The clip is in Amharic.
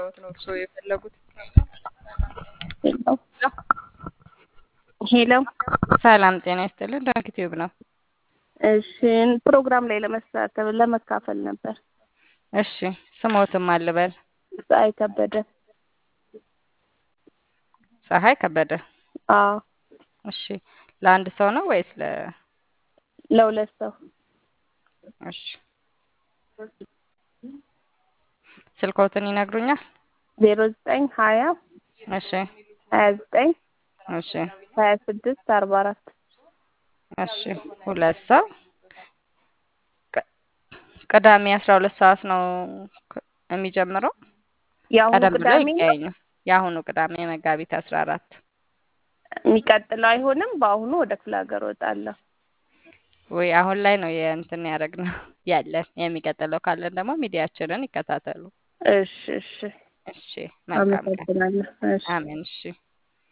ልርዳዎት ነው እርስዎ የፈለጉት? ሄሎ ሄሎ ሰላም ጤና ይስጥልን። ዳንክ ቲዩብ ነው። እሺ ፕሮግራም ላይ ለመሳተፍ ለመካፈል ነበር። እሺ ስሞትም አልበል ፀሐይ ከበደ። ፀሐይ ከበደ። አዎ እሺ ለአንድ ሰው ነው ወይስ ለ ለሁለት ሰው እሺ ስልኮትን ይነግሩኛል? ዜሮ ዘጠኝ ሀያ እሺ ሀያ ዘጠኝ እሺ ሀያ ስድስት አርባ አራት እሺ ሁለት ሰው ቅ- ቅዳሜ አስራ ሁለት ሰዓት ነው ክ- የሚጀምረው። የአሁኑ ቀደም ብሎ ቅዳሜ ነው ይገኙ። የአሁኑ ቅዳሜ መጋቢት አስራ አራት የሚቀጥለው አይሆንም። በአሁኑ ወደ ክፍለ ሀገር እወጣለሁ። ወይ አሁን ላይ ነው የእንትን ያደረግነው ያለን። የሚቀጥለው ካለን ደግሞ ሚዲያችንን ይከታተሉ። እሺ እሺ እሺ መልካም ቀን። አመሰግናለሁ። እሺ አሜን። እሺ